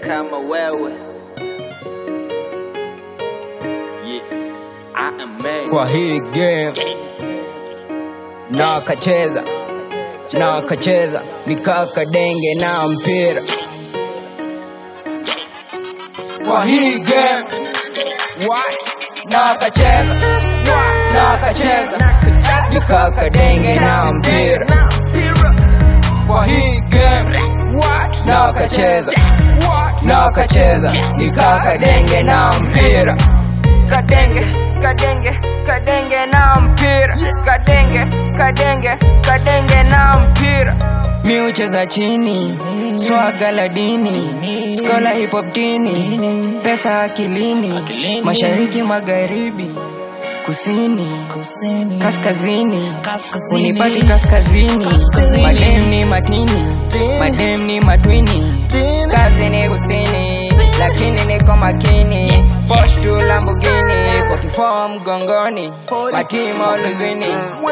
kama wewe yeah. I am made. kwa hii game na akacheza na akacheza nikaka denge na mpira kwa hii game What? na akacheza na akacheza nikaka denge na mpira kwa hii game What? na akacheza na akacheza nikaka denge na mpira kadenge kadenge kadenge na mpira kadenge kadenge kadenge na mpira mi ucheza chini swaga la dini skola hip hop dini pesa akilini mashariki magharibi kusini kaskazini unipati kaskazini madem ni matini madem ni matwini kazi ni kusini lakini niko makini Porsche tu Lamborghini 44 mgongoni matimo luzini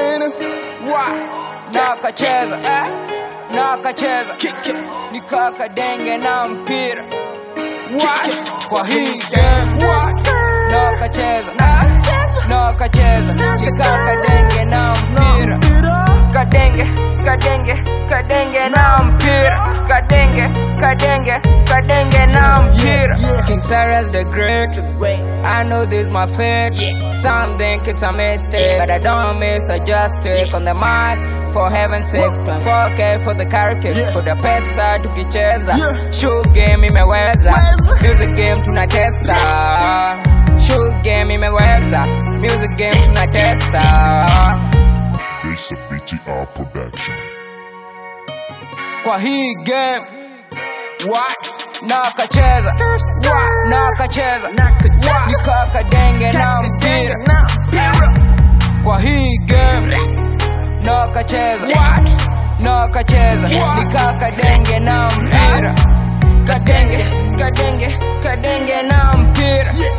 na akacheza eh? na akacheza nikaka denge na mpira What? kwa hii game What? na akacheza eh? na akacheza nikaka denge na mpira kadenge kadenge kadenge na mpira kadenge kadenge kadenge na mpira King Cyrus the Great I know this my fate Some think it's a mistake But I don't miss a just take on the mic For heaven's sake 4K for the characters For the pesa tukicheza Show game imeweza Music game tunatesa Show game imeweza Music game tunatesa It's a BTR production. kwa hii game What? na akacheza What? na akacheza nikaka denge na mpira kwa hii game na akacheza na akacheza nikaka denge na mpira kadenge kadenge kadenge na mpira